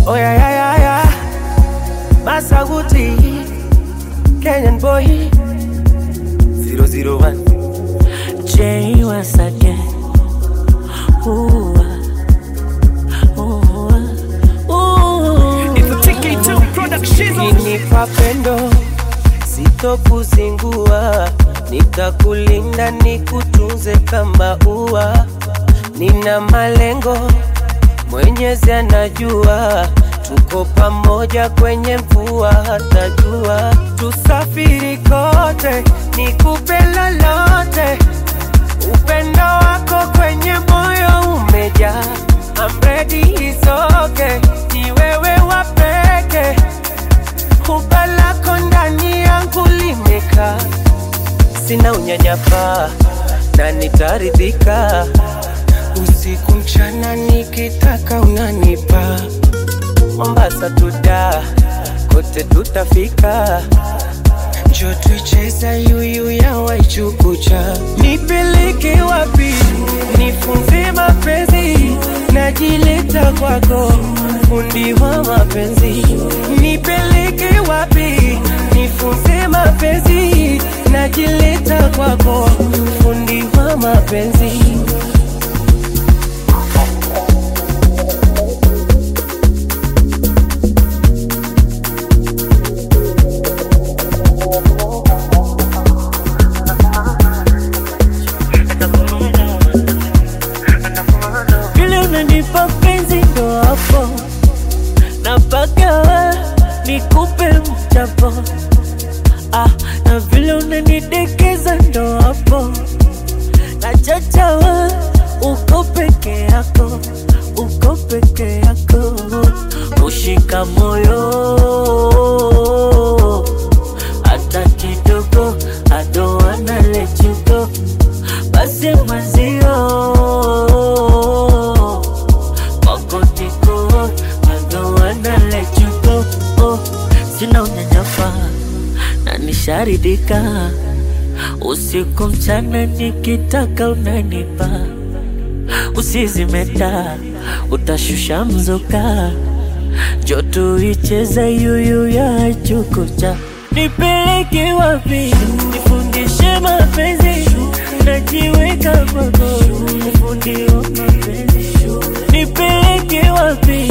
Oh yeah, yeah, yeah, yeah. Masaguti, Kenyan boy, 001. Jay once again. Ooh, ah, ooh, ah, ooh. It's a TK2 production. Ukinipa pendo sitokuzingua, nitakulinda nikutunze kama ua. Nina malengo, Mwenyezi anajua, tuko pamoja kwenye mvua hata jua. Tusafiri kote, nikupe lolote, upendo wako kwenye moyo umejaa. I'm ready, it's okay, ni wewe wa pekee Huba lako ndani yangu limekaa, sina unyanyapaa na nitaridhika. Usiku mchana nikitaka unanipa, Mombasa tuda kote tutafika, njo tuicheza yuyu ya Waichukucha. Nipeleke wapi? Nifunze mapenzi, najileta kwako, fundi wa mapenzi. Nipeleke wapi? Nifunze mapenzi, najileta kwako, fundi wa mapenzi. Vile unanipa penzi ndo hapo napaka nikupe mchapo ah, na vile unanidekeza ndo hapo nachachawa uko peke yako uko peke yako kushika moyo hata kidogo I don't wanna let you go basi mwenzio wako tiko I don't wanna let you go oh, sina unyanyapa na nisharidika usiku mchana nikitaka unanipa usizimeta utashusha mzuka joto icheza yuyu ya chukucha nipeleke wapi nifundishe mapenzi najiweka kwako ufundi wa mapenzi nipeleke wapi